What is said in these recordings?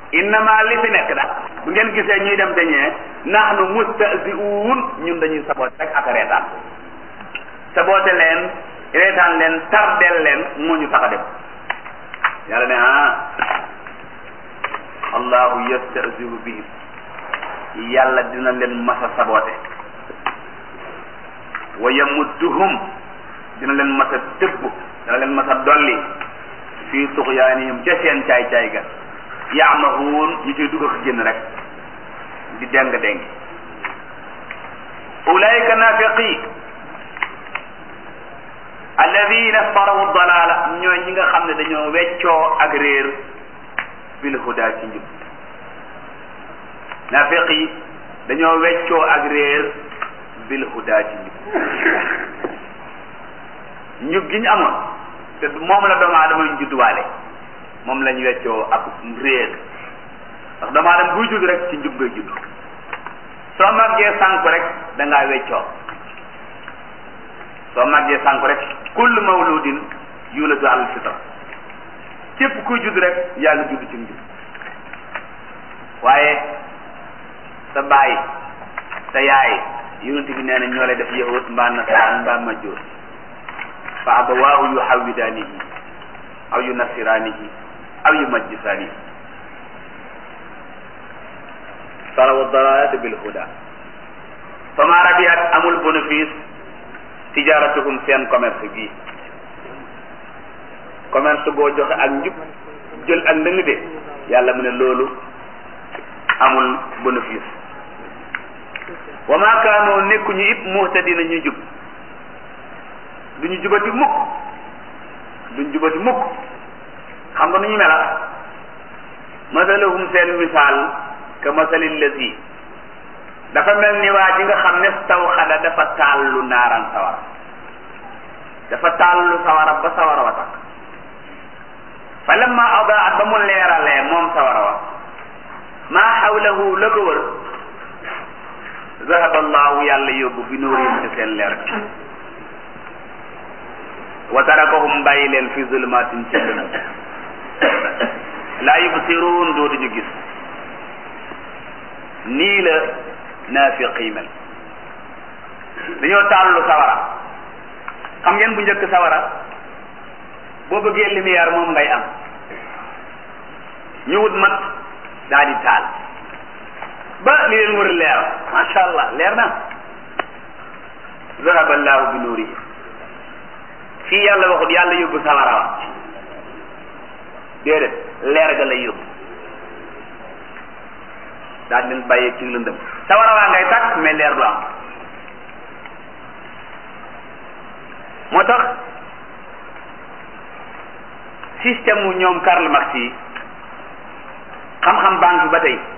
innama li fi nekk nag bu ngeen gisee ñuy dem dañee nahnu mustahzi'un ñun dañuy saboote rek ak reetaan saboote leen reetaan leen tardel leen moo ñu tax a dem yàlla ne ah allahu yastahzi'u bihim yàlla dina leen masa saboote wa yamudduhum dina leen masa tëbb dina leen masa dolli fii tuxyaanihim ca seen caay-caay ga yaamahuun ñu ciy dugg ak génn rek di deng deng ulaika nafiqi alladina farawu dalala ñooy ñi nga xam ne dañoo weccoo ak réer bil huda ci njub nafiqi dañoo weccoo ak réer bil huda ci njub njub gi ñu amoon te moom la doomu aadama ñu judduwaale moom lañ weccoo ak réer ndax doomu aadama buy judd rek ci njub ngay judd soo màggee sànku rek da ngaa weccoo soo màggee sànku rek kullu mawludin yuladu alal fitra képp kuy judd rek yaa ngi judd ci njub waaye sa baay sa yaay yonent bi nee na ñoo lay def yahud mbaa nasaraan mbaa majjoos fa abawaahu yuhawwidaanihi aw yunassiraanihi aw yumajjisaanihi farawu dalalati bil huda fama rabihat amul bénéfice tijaratuhum seen commerce bii commerce boo joxe ak njub jël ak ndëng de yàlla mu ne loolu amul bénéfice wa ma kaanoo nekkuñu it muhtadina ñu jub duñu jubati mukk duñ jubati mukk xam nga nu ñu mela masalahum seen misaal ka masalil lazi dafa mel ni waa ji nga xam ne taw xada dafa taallu naaran sawara dafa taallu sawara ba sawara wa takk fa lamma adaat ba mu leeralee moom sawara wa maa xawlahu la ko wër zahaba allahu yàlla yóbbu bi nuurihim ci seen leer bi wa tarakahum bàyyi leen fi zulmatin ci lëndëm laa yubsiruun dootuñu gis nii la naafiq yi mel dañoo tàllu sawara xam ngeen bu njëkk sawara boo bëggee lumière moom ngay am ñu wut mat daal di taal ba li leen wër leer macha allah leer na zahaba allahu bi nuurihi fii yàlla waxut yàlla yóbbu sawara wa déedéet leer ga lay yóbbu daal leen bàyyee ci lëndëm sawara waa ngay tàkk mais leer du am moo tax système mu ñoom Karl Marx yi xam-xam baa ngi fi ba tey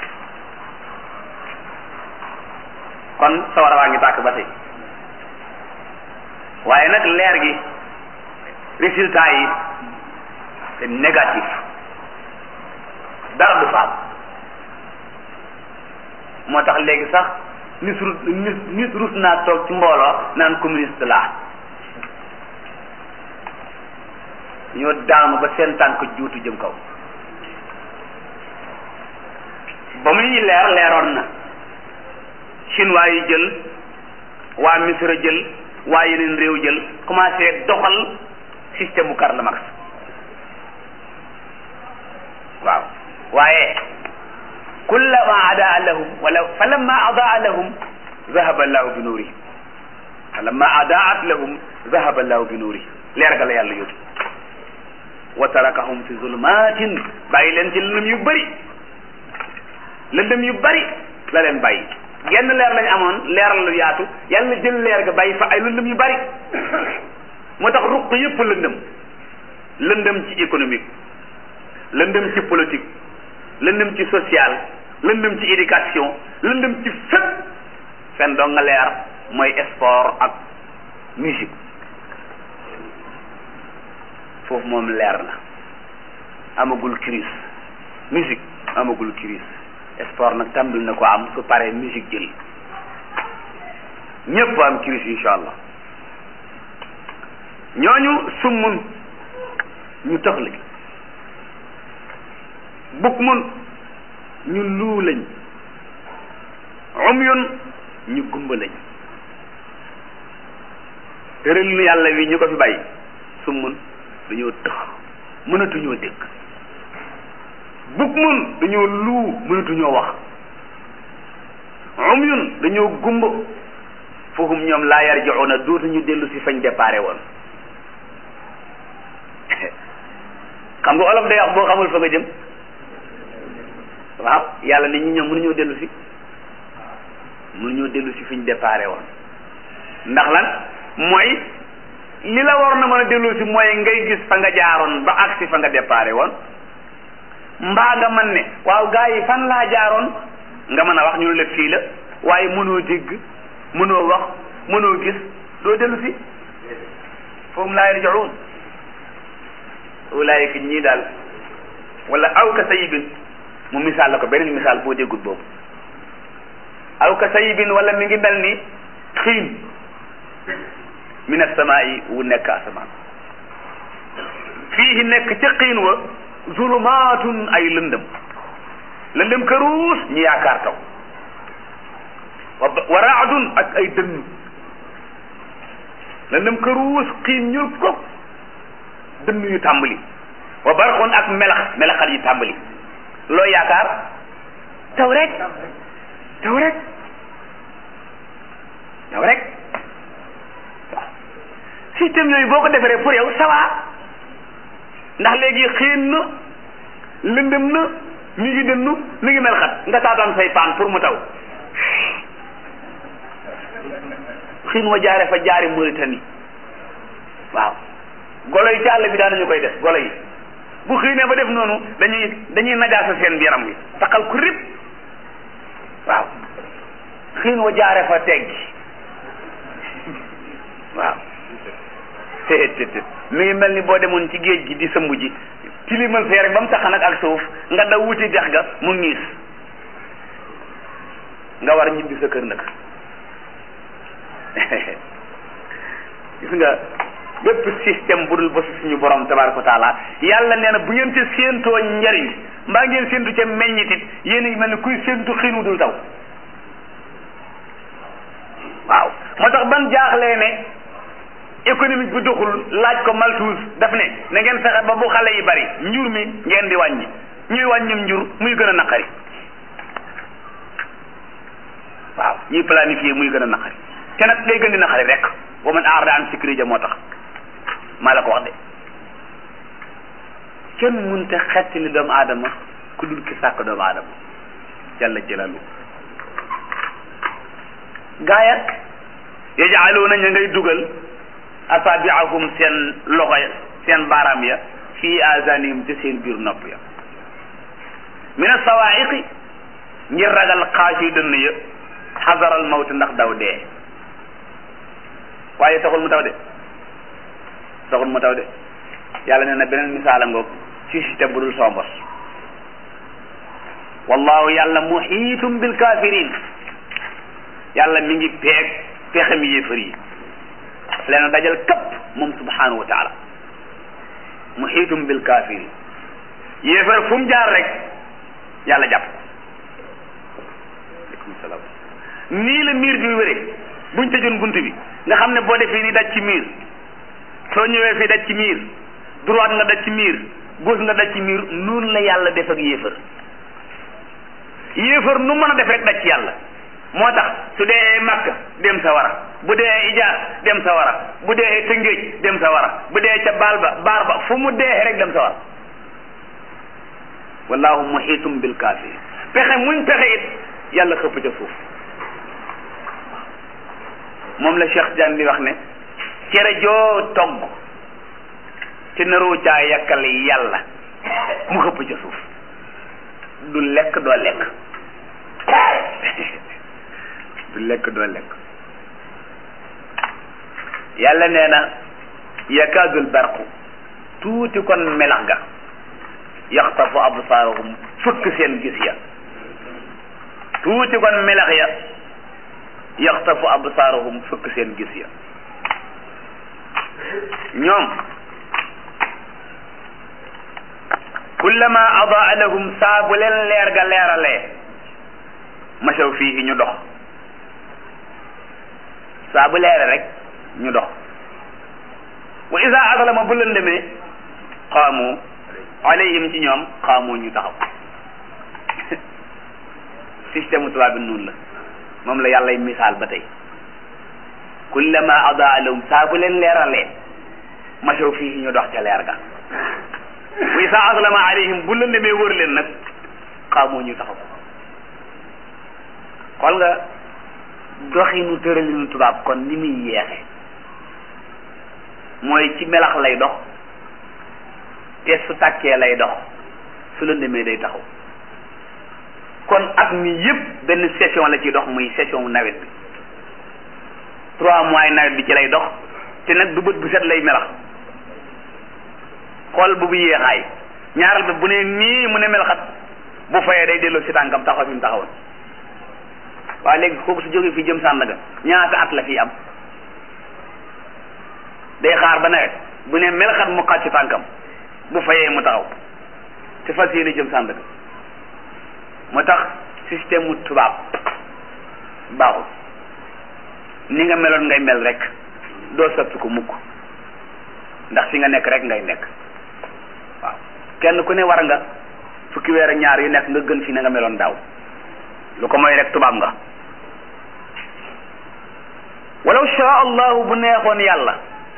kon sawara waa ngi tàkk ba tey waaye nag leer gi résultat yi c'est négatif dara du faam moo tax léegi sax nit rus nit nit rus naa toog ci mbooloo naan communiste laa ñoo daanu ba seen tànk juutu jëm kaw ba muy leer leeroon na chinois yi jël waa Misra jël waa yeneen réew jël commencé doxal système bu Karl Marx waaw waaye kullama adaa lahum wala falamma adaa lahum zahaba allahu bi nuurihim falamma adaat lahum zahaba allahu bi nuurihim leer ga la yàlla yóbbu wa tarakahum fi zulmatin bàyyi leen ci lëndëm yu bëri lëndëm yu bëri la leen bàyyi genn leer lañ amoon leeral lu yaatu yàlla jël leer ga bàyyi fa ay lëndëm yu bëri moo tax ruq yëpp lëndëm lëndëm ci économique lëndëm ci politique lëndëm ci social lëndëm ci éducation lëndëm ci fépp fen doo nga leer mooy sport ak musique foofu moom leer na amagul crise musique amagul crise sport nag tàmbali na ko am su paree musique jël ñépp am crise insha allah ñooñu summun ñu tëxli bukk mun ñu luu lañ umyun ñu gumba lañ tëral nu yàlla wi ñu ko fi bàyyi summun dañoo tëx mënatuñoo dégg bukmun dañoo luu mënatuñoo wax umyun dañoo gumba foofu ñoom laa yarji'una dootuñu dellu si fañ déparé woon xam nga olof day wax boo xamul fa nga jëm waaw yàlla nit ñi ñoom mënuñoo dellu si mënuñoo dellu si fiñ déparé woon ndax lan mooy li la war na mën a dellu si mooy ngay gis fa nga jaaroon ba agsi fa nga déparé woon mbaa nga mën ne waaw gaa yi fan laa jaaroon nga mën a wax ñu ne la fii la waaye mënoo dégg mënoo wax mënoo gis doo dellu si foofu laa yarji'un ulaayika ñii daal wala aw ka sayibin mu misaal la ko beneen misaal boo déggut boobu aw ka sayibin wala mi ngi mel ni xiin min assamaa'i wu nekk asamaan fii nekk ca xiin wa zulumaatun ay lëndëm lëndëm këruus ñu yaakaar taw wa raadun ak ay dënn lëndëm këruus xiin ñul ko dënn yu tàmbali wa barxun ak melax melaxal yi tàmbali loo yaakaar taw rek taw rek taw rek waaw système yooyu boo ko defaree pour yow ça va ndax léegi xiin na lëndëm na mi ngi dënnu mi ngi melxat nga taataan say paan pour mu taw xiin wa jaare fa jaari Mauritanie waaw golo yi ci àll bi daanañu koy def golo yi bu xiinee ba def noonu dañuy dañuy najaasa seen yaram wi taxal ku rib waaw xiin wa jaare fa teggi waaw téet téet mi ngi mel ni boo demoon ci géej gi di sëmb ji tilimal fee rek ba mu tax nag ak suuf nga daw wuti dex ga mu niis nga war ñibbi sa kër nag gis nga bépp système bu dul ba suñu borom tabaraka wa taala yàlla nee na bu ngeen ca séentoo njariñ mbaa ngeen séentu ca meññitit yéen a ngi mel ni kuy séentu xiinu dul taw waaw moo tax ban jaaxlee ne économique bi doxul laaj ko Malthus daf ne na ngeen fexe ba bu xale yi bari njur mi ngeen di wàññi ñuy wàññim njur muy gën a naqari waaw ñuy planifier muy gën a naqari te nag ngay gën di naqari rek wa man aarada an sikri ja moo tax maa la ko wax de kenn mënta xettali doomu aadama ku dul ki sàkk doomu aadama jalla jalalu gaaya yajaaluuna ña ngay dugal asaabiahum seen loxo ya seen baaraam ya fii azanihim ci seen biir nopp ya min asawaiqi ngir ragal xaasi dënn ya xasaral mawt ndax daw dee waaye taxul mu taw de taxul mu taw de yàlla nee na beneen misaala ngoog ci système bu dul sombos wallahu yàlla muhiitum bil kafirin yàlla mi ngi peeg pexem yéefar yi daf leen a dajal kapp moom subhanahu wa taala muhiitum bil kafirin yéefar fu mu jaar rek yàlla jàpp aleykum salaam nii la miir bi wéree buñ tëjoon bunt bi nga xam ne boo defee ni daj ci miir soo ñëwee fii daj ci miir droite nga daj ci miir gauche nga daj ci miir noonu la yàlla def ak yéefar yéefar nu mën a def rek daj ci yàlla moo tax su dee Makka dem sa wara bu dee Ijaar dem sa wara bu dee Tëngéej dem sa wara bu dee ca baal ba baar ba fu mu dee rek dem sa wara wallahu muhitum bil kafirin pexe muñ pexe it yàlla xëpp ca suuf moom la Cheikh Diagne di wax ne cere joo togg ci naroo caa yàkkal yàlla mu xëpp ca suuf du lekk doo lekk du lekk doo lekk yàlla nee na yakaadul barqu tuuti kon melax ga yaxtafu absaarahum fëkk seen gis ya tuuti kon melax ya yaxtafu absaarahum fëkk seen gis ya ñoom kullama adaa lahum saa bu leen leer ga leeralee masaw fii ñu dox saa bu leere rek ñu dox wa isa aslama bu lëndëmee xaamu alayhim ci ñoom xaamu ñu taxaw système tubaab bi noonu la moom la yàllay misaal ba tey kullama adaa lahum saa bu leen leeralee masaw fii ñu dox ca leer ga wa isa aslama alayhim bu lëndëmee wër leen nag xaamu ñu taxaw xool nga doxinu tëralinu tubaab kon ni muy yeexe mooy ci melax lay dox te su tàkkee lay dox su lëndëmee day taxaw kon at mi yëpp benn session la ciy dox muy session nawet bi trois mois nawet bi ci lay dox te nag du bët bu set lay melax xool bu bu yéexaay ñaaral ba bu ne nii mu ne melaxat bu fayee day delloo si tànkam taxaw fi mu taxawoon waaye léegi kooku su jógee fii jëm Sandaga ñaata at la fii am day xaar ba nawet bu ne melaxat mu xàcc tànkam bu fayee mu taxaw te fas yéene jëm Sandaga moo tax système mu tubaab baaxul ni nga meloon ngay mel rek doo soppi ko mukk ndax fi nga nekk rek ngay nekk waaw kenn ku ne war nga fukki weer ak ñaar yu nekk nga gën fi na nga meloon daaw lu ko mooy rek tubaab nga walaw shaa allahu bu neexoon yàlla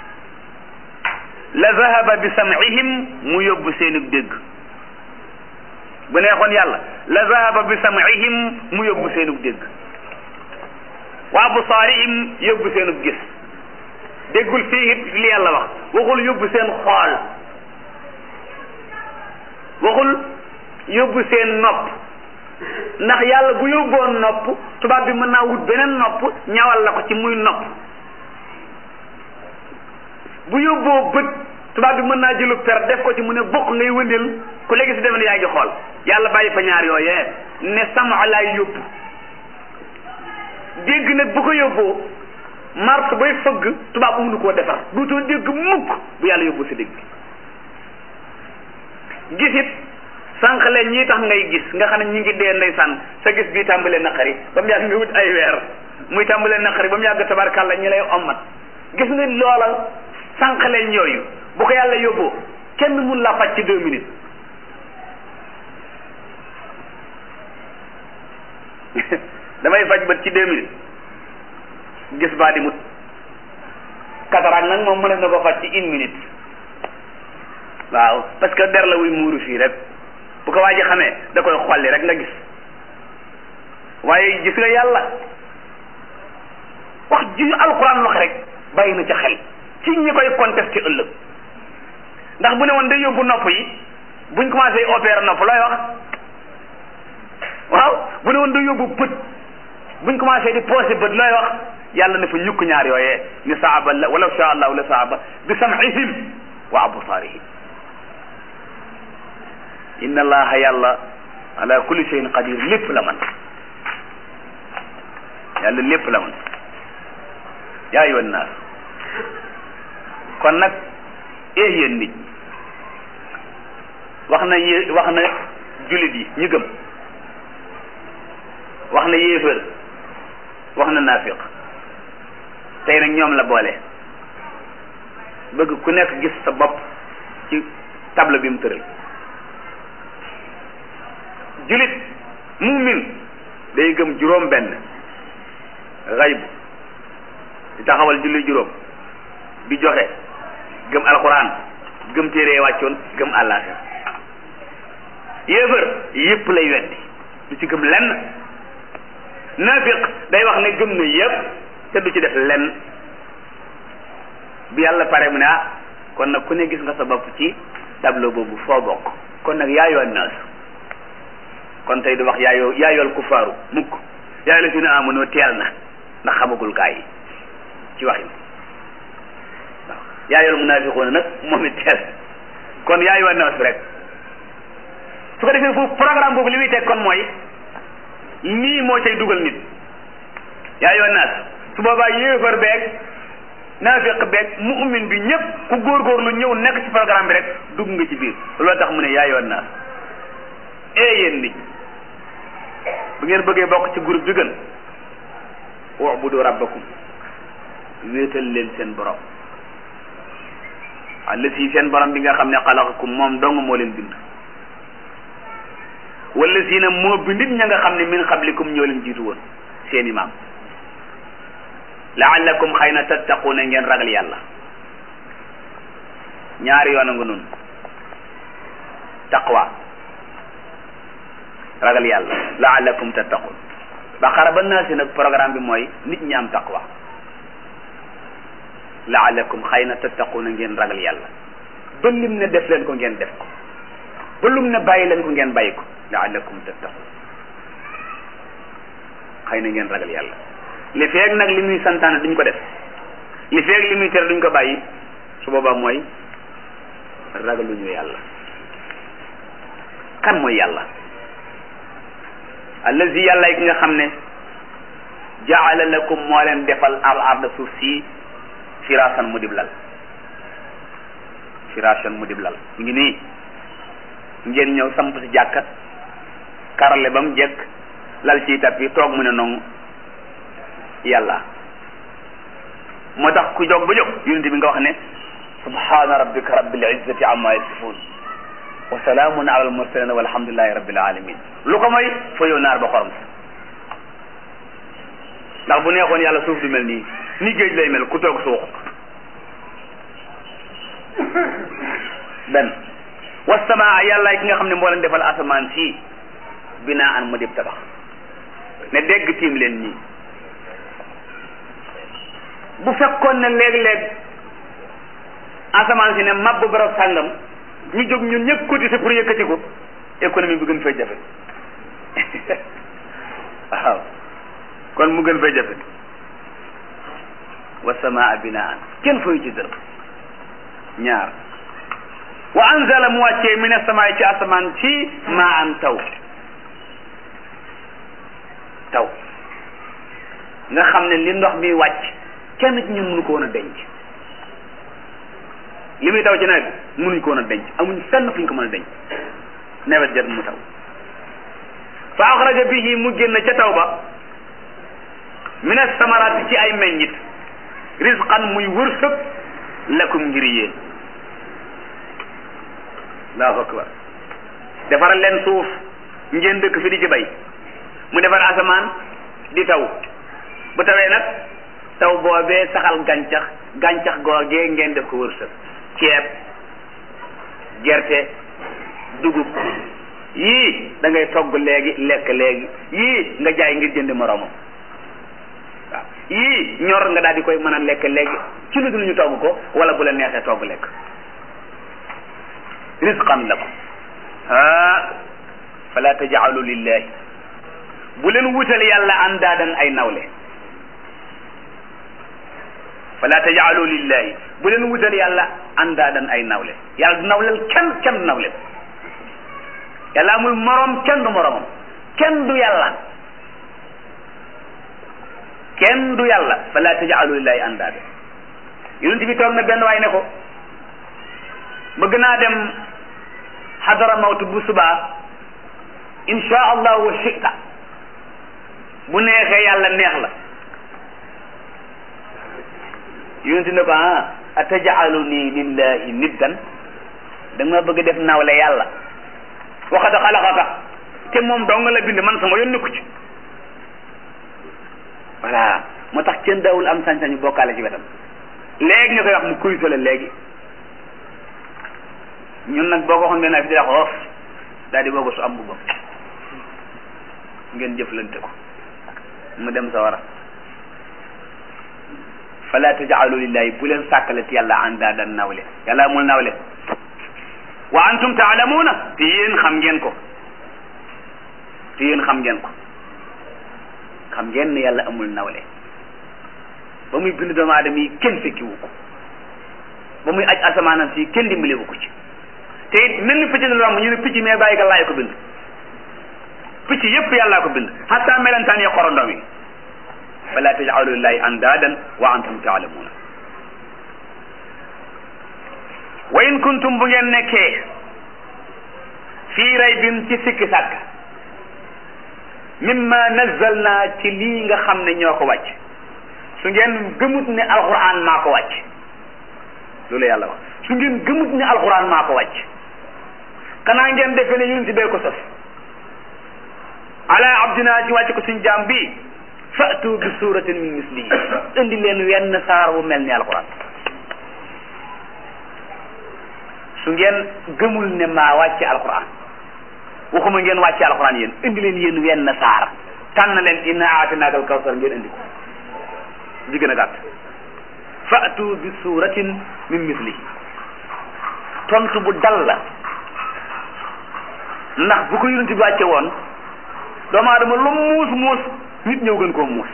la zahaba bi sam'ihim mu yóbbu seenug dégg bu neexoon yàlla la zahaba bi sam'ihim mu yóbbu seenug dégg wa absaarihim yóbbu seenug gis déggul fii it li yàlla wax waxul yóbbu seen xool waxul yóbbu seen nopp ndax yàlla bu yóbboon nopp tubaab bi mën naa wut beneen nopp ñawal la ko ci muy nopp bu yóbboo bët tubaab bi mën naa jëlu per def ko ci mu ne bokk ngay wëndeel ku léegi si defe ne yaa ngi xool yàlla bàyyi fa ñaar yooyee ne sama laay yóbbu dégg nag bu ko yóbboo mars bay fëgg tubaab mënu koo defar duutoo dégg mukk bu yàlla yóbbu si dégg gisit sànq leen ñii tax ngay gis nga xam ne ñi ngi dee ndeysaan sa gis bii tàmbalee naqari ba mu yàgg nga wut ay weer muy tàmbalee naqari ba mu yàgg tabarkàlla ñi lay ommat gis nga loola sànq leen yooyu bu ko yàlla yóbboo kenn mun la faj ci deux minutes damay faj bët ci deux minutes gis baa di mut cataracte nag moom mënees na ko faj ci une minute waaw parce que der la wuy muuru fii rek bu ko waa ji xamee da koy xolli rek nga gis waaye gis nga yàlla wax ji alquran wax rek bàyyi na ca xel ci ñi koy contesté ëllëg ndax bu ne woon day yóbbu nopp yi buñ commencé opérer nopp looy wax waaw bu ne woon day yóbbu bët buñ commencé di posé bët looy wax yàlla ne fa ñukk ñaar yooyee ni saaba la walaw sha allahu la saaba bi sam'ihim wa absaarihim inna allaha yàlla ala kulli shay'in qadir lépp la man yàlla lépp la man yaa ayyuhan naas kon nag eh yéen nit wax na yé wax na jullit yi ñi gëm wax na yéefër wax na naafiq tey nag ñoom la boole bëgg ku nekk gis sa bopp ci table bi mu tëral julit mumin day gëm juróom benn xayb di taxawal julli juróom di joxe gëm alxuraan gëm téere wàccoon gëm àllaaxira yéefër yépp lay weddi du ci gëm lenn naafiq day wax ne gëm na yépp te du ci def lenn bi yàlla pare mu ne ah kon nag ku ne gis nga sa bopp ci tableau boobu foo bokk kon nag yaayoo naas kon tey du wax yaayoo yaayool kufaaru mukk yaay la si ne amonoo teel na ndax xamagul gaa yi ci waxin waaw yaayool munaafiqoona nag moom it teel kon yaayoo naas bi rek su ko defee foofu programme boobu li muy teg kon mooy lii moo cay dugal nit yaayoo naas su boobaa yéefar beeg naafiq beeg mu'min bi ñëpp ku góorgóorlu ñëw nekk ci programme bi rek dugg nga ci biir loolu tax mu ne yaa yoon naas ee yéen nit bu ngeen bëggee bokk ci groupe bi gën ubudu rabbakum wéetal leen seen borom allati seen borom bi nga xam ne xalaqakum moom dong moo leen bind wala si na moo bindit ña nga xam ne min xablikum ñoo leen jiitu woon seeni maam laallakum xëy na tattaquuna ngeen ragal yàlla ñaari yoon a nga noonu taqwa ragal yàlla laallakum tattaqun baqara ba naa si nag programme bi mooy nit ñi am taqwa laallakum xëy na tattaquuna ngeen ragal yàlla ba lim ne def leen ko ngeen def ko ba lum ne bàyyi leen ko ngeen bàyyi ko laallakum tattaqun xëy na ngeen ragal yàlla li feeg nag li muy santaane duñ ko def li feeg li muy tere duñ ko bàyyi su boobaa mooy ragaluñu yàlla kan mooy yàlla allazi yàlla ki nga xam ne jaala lakum moo leen defal al arda suuf si firaasan mu dib lal firaasan mu dib lal mu ngi nii ngeen ñëw samp si jàkkat karale ba mu jekk lal ci tapi toog mu ne noonu yàlla moo tax ku jóg ba jóg yonent bi nga wax ne subhana rabbika rabbil izzati amma yasifun wa salaamun ala al mursalin walhamdulillahi rabbil alamin lu ko mooy fa yow naar ba xorom ndax bu neexoon yàlla suuf du mel nii ni géej lay mel ku toog suux benn wasamaa yàlla ki nga xam ne moo leen defal asamaan si binaa an mu dib tabax ne dégg tiim leen nii bu fekkoon ne léeg-léeg asamaan si ne mabb barab sàngam ñu jóg ñun ñëpp cotiser pour yëkkati ko économie bi gën fay jafe waaw kon mu gën fay jafe wa samaa binaan kenn fayu ci dërëm ñaar wa anzala mu wàccee min asamaay ci asamaan ci maa an taw taw nga xam ne li ndox mi wàcc kenn ci ñun mënu ko woon a denc li muy taw ci nawet bi mënuñ ko woon a denc amuñ fenn fuñ ko mën a denc nawet jot mu taw fa axraja bihi mu génn ca taw ba min as-samaraati ci ay meññit rizqan muy wërsëg lakum ngir yéen allahu akbar defaral leen suuf ngeen dëkk fi di ci bay mu defar asamaan di taw bu tawee nag taw boobee saxal gàncax gàncax googee ngeen def ko wërsëg ceeb gerte dugub yii da ngay togg léegi lekk léegi yii nga jaay ngir jënd moroomam waaw yii ñor nga daal di koy mën a lekk léegi ci lu dul ñu togg ko wala bu la neexee togg lekk rizqan lakum ah fala tajaalu lillahi bu leen wutal yàlla andaadan ay nawle fala tajaalu lillahi bu leen wutal yàlla andaadan ay nawle yàlla du nawlel kenn kenn du nawle yàlla amul morom kenn du moromam kenn du yàlla kenn du yàlla fala tajaalu lillahi andaadan yonent bi toog na benn waay ne ko bëgg naa dem xadara mawtu bu subaa insha allah wa shita bu neexee yàlla neex la yonent ne ko ah atajaaluni lillahi niddan da nga bëgg def nawle yàlla waxad xalaqaka te moom dong la bind man sama yónni ko ci voilà moo tax kenn daawul am sañ-sañu bokkaale ci wetam léegi nga koy wax mu kuy sole léegi ñun nag boo ko waxoon benn fi di la xoof daal di boobu su am mbubbam ngeen jëflante ko mu dem sa wara fala tajaalu lillahi bu leen sàkkalati yàlla andaadan nawle yàlla amul nawle wa antum taalamuuna te yéen xam ngeen ko te yéen xam ngeen ko xam ngeen ne yàlla amul nawle ba muy bind doomu aadama yi kenn fekkiwu ko ba muy aj asamaanam si kenn dimbalewu ko ci te it mel ni picc na romb ñu ne picc mais bàyyi ga laay ko bind picc yépp yàllaa ko bind hatta melentaan yi xorondom yi fala tajaalu lillahi andaadan wa antum taalamuuna wa in kuntum bu ngeen nekkee fii raybin ci sikki sàkk mimma nazzalna ci lii nga xam ne ñoo ko wàcc su ngeen gëmut ne alquran maa ko wàcc loolu yàlla wax su ngeen gëmut ne alquran maa ko wàcc xanaa ngeen defee ne yonent bee ko sos ala abdina ci wàcc ko suñ jaam bi fatu bi suratin min mislihi indi leen wenn saar wu mel ni alquran su ngeen gëmul ne maa wàcce alquran waxuma ngeen wàcce alquran yéen indi leen yéen wenn saar tànn leen inna aatinaaka alkawsar ngeen indi ko di gën a gàtt fatu bi suratin min mislihi tontu bu dal la ndax bu ko yonent bi wàcce woon doomu aadama lu muus muus nit ñëw gën koo muus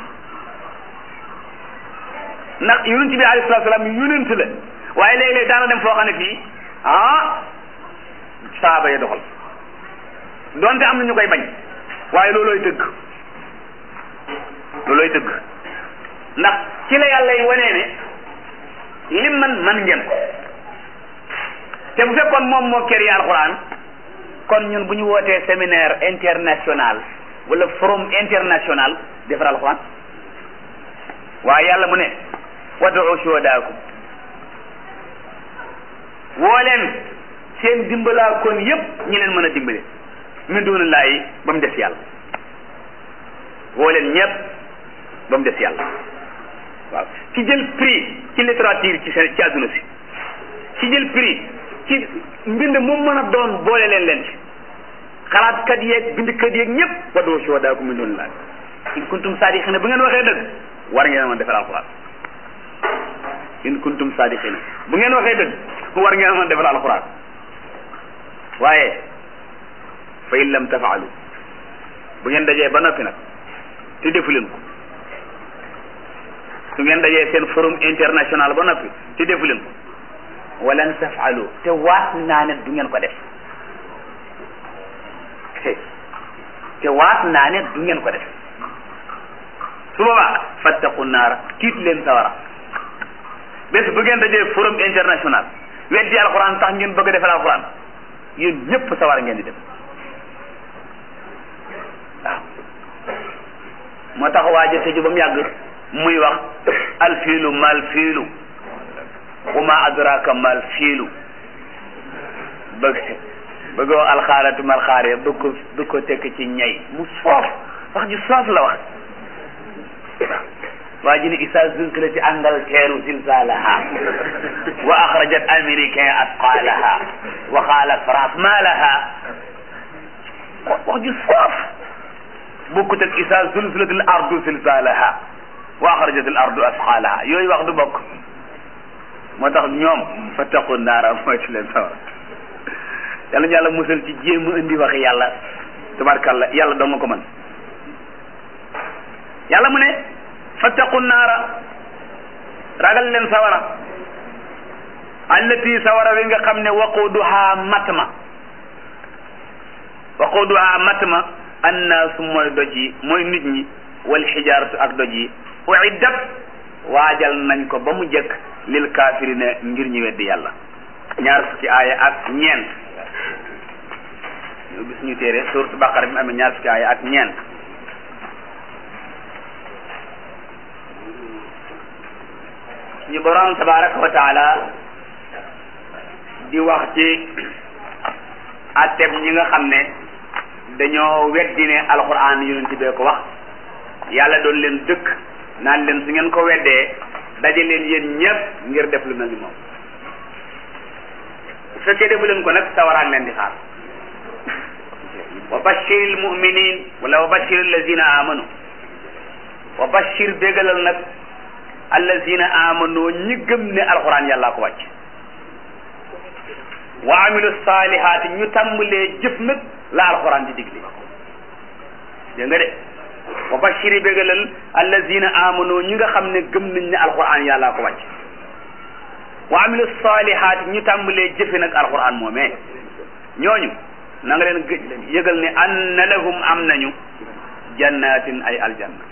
ndax yonent bi alayhi salaatu salaam yonent la waaye léeg-léeg daana dem foo xam ne fii ah saaba ya doxal donte am na ñu koy bañ waaye loolooy dëgg loolooy dëgg ndax ci la yàlla yi wanee ne lim man man ngeen ko te bu fekkoon moom moo kër yi alxuraan kon ñun bu ñu wootee séminaire international wala forum international defar alxuraan waaye yàlla mu ne wad'u shuhadaakum woo leen seen dimbalaa kon yépp ñi leen mën a dimbale min duunillaahi ba mu des yàlla woo leen ñépp ba mu des yàlla waaw ci jël prix ci littérature ci seen ci àdduna si ci jël prix ci mbind mu mën a doon boole leen leen ci xalaatkat yeeg bindkat yeeg ñëpp wad'u shuhadaakum min duunillaahi in kuntum saadiqiina bu ngeen waxee dëgg war ngeen mën defal alxuraan in kuntum saadiqiina bu ngeen waxee dëgg war ngeen mën defal alxuraan waaye fa in lam tafaalu bu ngeen dajee ba noppi nag te defu leen ko su ngeen dajee seen forum international ba noppi te defu leen ko walan tafaalu te waat naa ne du ngeen ko def te waat naa ne du ngeen ko def su boobaa fattaqu naara tiit leen sawara bés bu ngeen dajee forum international weddi alxuraan tax ngeen bëgg a defal alxuraan yéen ñëpp sawara ngeen di dem waaw moo tax waaja tëju ba mu yàgg muy wax alfiilu mal fiilu wama adraka mal fiilu bëgg bëggoo alxaaratu mal xaare bëgg ko bëgg ko tekk ci ñay mu soof wax ji soof la wax waa ji ne isa zulzilati Angleterre zilzalaha wa axrajat américain asqalaha wa qaala France ma laha wax ji soof bokkut ak isa zulzilati al ardu zilzalaha wa axrajat al ardu asqalaha yooyu wax du bokk moo tax ñoom fattaqu naara mooy ci leen sawar yàlla ñu yàlla musal ci jéem a indi waxi yàlla tabarkàlla yàlla doo nga ko mën yàlla mu ne fattaqu naara ragal leen sawara allati sawara wi nga xam ne waquduha matma waquduha matma annaasu mooy doj yi mooy nit ñi wal xijaaratu ak doj yi uiddat waajal nañ ko ba mu jëkk lil kaafirina ngir ñu weddi yàlla ñaar fukki aaya ak ñeent ñu gis ñu téere suuratu baqara bi mu amee ñaar fukki aaya ak ñeent ñu borom tabaraka wa taala di wax ci atteb ñi nga xam ne dañoo weddi ne alquran yonent bee ko wax yàlla doon leen dëkk naan leen su ngeen ko weddee daje leen yéen ñëpp ngir def lu mel ni moom bu fekkee defu leen ko nag sawaraan leen di xaar wa bashir almuminin wala wa bashir allazina amanu wa bashir bégalal nag allazina amanu ñi gëm ne alquran yàllaa ko wàcc wa amilu salihaati ñu tàmbalee jëf nag la alquran di digle dégg nga de wa bashiri bégalal allazina amanu ñi nga xam ne gëm nañ ne alquran yàllaa ko wàcc wa amilu salihaati ñu tàmbalee jëfe nag alquran moomee ñooñu na nga leen yëgal ne anna lahum am nañu jannatin ay aljanna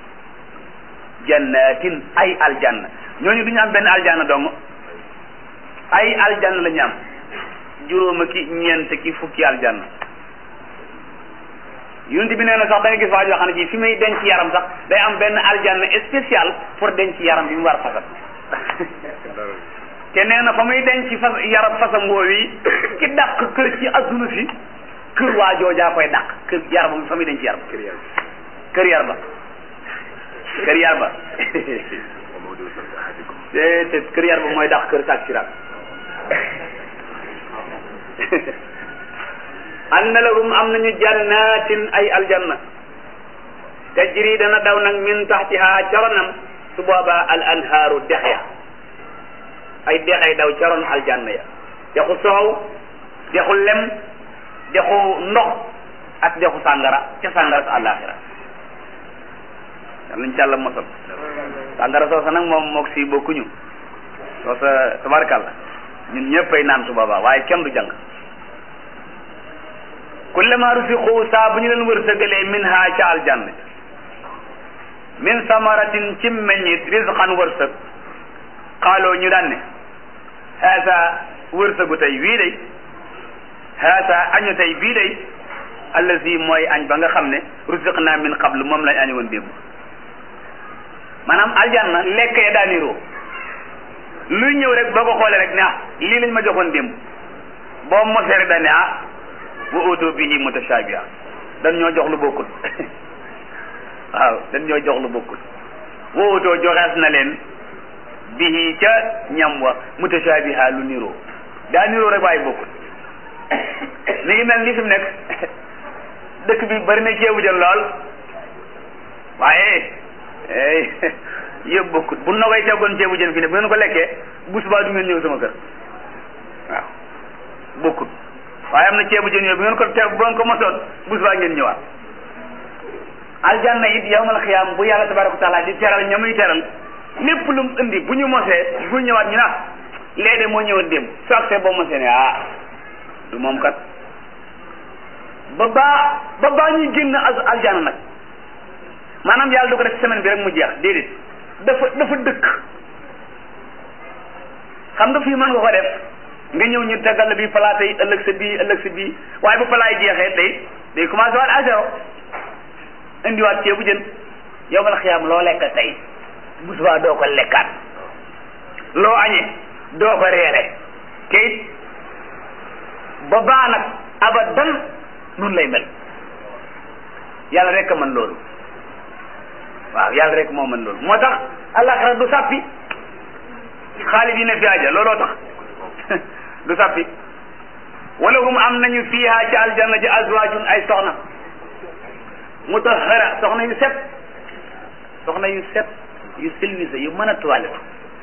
jannatin ay aljanna ñooñu du ñu am benn aljanna dong ay aljanna la ñu am juróoma ki ñeent ki fukki aljanna yonent bi nee na sax da nga gis waa joo xam ne ci fi muy denc yaram sax day am benn aljanna spécial pour denc yaram bi mu war a fasal te nee na fa muy denc fas yaram fasam woowi ki dàq kër ci adduna si kër waa joojaa koy dàq kër yaram fa muy denc yaram kër yar ba kër yar ba te te kër yar ba mooy dàq kër sàcc siraat anna lahum am nañu jannatin ay aljanna tajri dana daw nag min taxtiha caronam su boobaa al anhaaru dex ya ay dexay daw caroon aljanna ya dexu soow dexu lem dexu ndox ak dexu sàngara ca sàngara sa àllaaxira yàlla ñu càlla mosal sàngara soosa nag moom mook si bokkuñu soosa tabarkàlla ñun ñëppay naan su boobaa waaye kenn du jàng kullama rusiqu saa bu ñu leen wërsëgalee min ha ca aljanna min samaratin ci meññit risqan wërsëg xaaloo ñu daan ne haasa wërsëgu tey wii day haasa añu tey bii day allazi mooy añ ba nga xam ne rusiqna min qablu moom lañ añu woon démb maanaam aljanna lekk ya daa niroo luy ñëw rek boo ko xoolee rek ne ah lii lañ ma joxoon démb boo mosee rek dañ ne ah wa utu bihi mutashabiha dañ ñoo jox lu bokkul waaw dañ ñoo jox lu bokkul wa utoo joxees na leen bihi ca ñam wa mutashabiha lu niroo daa niroo rek waaye bokkul mi ngi mel ni fi mu nekk dëkk bi bari na ceebu jën lool waaye yëpp bokkul bu na koy teggoon ceebu jën fi ne bu ngeen ko lekkee bu subaa du ngeen ñëw sama kër waaw bokkul waaye am na ceebu jën yooyu bu ngeen ko te bu ngeen ko mosoon bu subaa ngeen ñëwaat aljanna it yawmal xiyaam bu yàlla tabaraka wa taala di teral ña muy teral lépp lu mu indi bu ñu mosee bu ñëwaat ñu naan lee de moo ñëwoon démb su agsee boo mosee ne ah du moom kat ba baa ba baa ñuy génn aljanna nag maanaam yàlla du ko def semaine bi rek mu jeex déedéet dafa dafa dëkk xam nga fii mën nga ko def nga ñëw ñu tegal la bii palaata yi ëllëg sa bii ëllëg sa bii waaye bu palaay jeexee day day commencé waat à zéro indiwaat ceebu jën yow ma la xiyaam loo lekk tey bu subaa doo ko lekkaat loo añee doo ko reere kayit ba baa nag abadan nun lay mel yàlla rek a mën loolu waaw yàlla rek moo mën loolu moo tax àllaxira du sàppi xaalis yi ne fi aja looloo tax du sàppi wala hum am nañu fiiha ci aljanna ji azwaajun ay soxna mutahhara soxna yu set soxna yu set yu silwise yu mën a toilette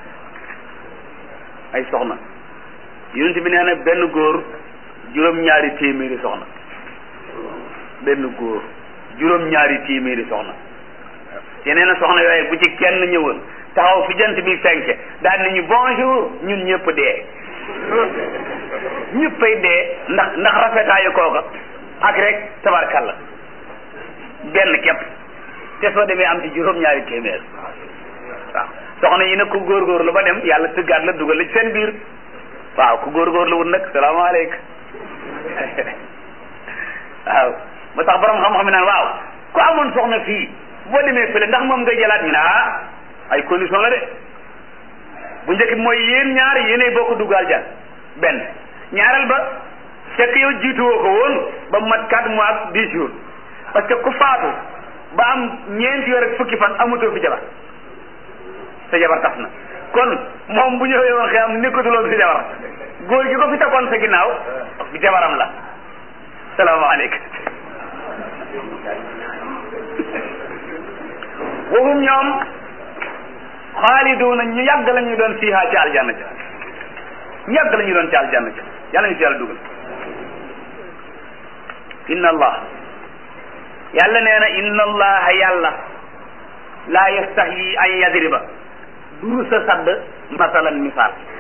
ay soxna yonent bi nee na benn góor juróom-ñaari téeméeri soxna benn góor juróom-ñaari téeméeri soxna te nee na soxna yooyu bu ci kenn ñëwoon taxaw fi jant bi fenke daal nañu bonjour ñun ñëpp dee ñëppay dee ndax ndax rafetaayu kooka ak rek tabarkalla benn képp te soo demee am ci juróom-ñaari téeméer waaw soxna yi nag ku góorgóorlu ba dem yàlla tëggaat la dugal la ci seen biir waaw ku góorgóorlu wut nag salaamaaleykum waaw ba tax borom xam-xam naan waaw ku amoon soxna fii boo demee fële ndax moom nga jëlaat ñu ne ah ay condition la de bu njëkk bi mooy yéen ñaar yéenay bokk dugg aljan benn ñaareel ba fekk yow jiituwoo ko woon ba mu mat quatre mois ak dix jours parce que ku faatu ba am ñeenti weer ak fukki fan amatoo fi jabar sa jabar tas na kon moom bu ñëwee woon xëy am nekkatuloon si jabar góor gi ko fi takkoon sa ginnaaw bi jabaram la salaamaaleykum waxum ñoom xaaliduuna ñu yàgg la ñu doon fiiha ci aljanna ca ñu yàgg la ñu doon ci aljanna ca yàlla ñu ci yàlla dugal inna allah yàlla nee na inna allaha yàlla laa yastaxyi an yadriba duru sa sadd masalan misaal